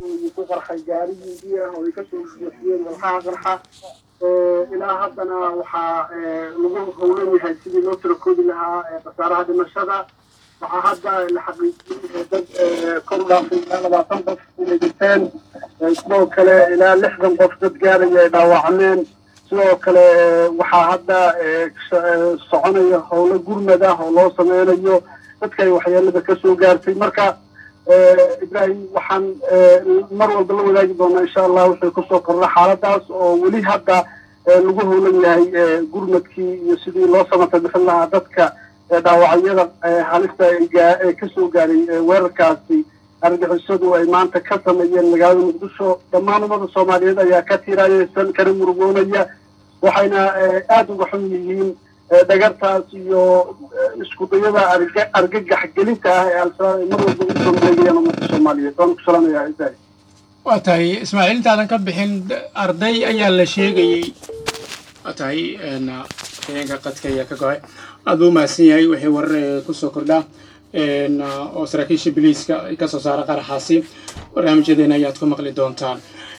ku qarxay gaarigii biyaha oo ay kasoo buuxiyeen walxaha qarxa ilaa haddana waxaa lagu howlan yahay sidii loo tira koodi lahaa khasaaraha dhimashada waxaa hadda la xaqiijiyey dad kor u dhaafay ilaa labaatan qof inay dhinteen sidoo kale ilaa lixdan qof dad gaaraya ay dhaawacmeen sidoo kale waxaa hadda soconaya howlo gurmad ah oo loo sameynayo dadka ay waxyeelada kasoo gaartay marka ibraahim waxaan mar walba la wadaagi doonaa insha allah wuxuu kusoo kordha xaaladaas oo weli hadda lagu howlan yahay gurmadkii iyo sidii loo samata bixin lahaa dadka dhaawacyada halista ee kasoo gaaray weerarkaasi argixisadu ay maanta ka sameeyeen magaalada muqdisho dhammaan ummada soomaaliyeed ayaa ka tiiraayeysan kana murugoonaya waxayna aada uga xun yihiin dhagartaas iyo iskudayada argagax gelinta ah ee al-shabaab ay mar walba u dambeegayaan ummadda soomaaliyeed waan ku salamayaa isaai waa tahay ismaaciil intaadan ka bixin arday ayaa la sheegayey waa tahay haweenka qadka ayaa ka go-ay aad buu umahadsan yahay wixii warar kusoo kordhaa oo saraakiisha biliiska ay kasoo saara qaraxaasi barnaamijyadeena ayaad ku maqli doontaan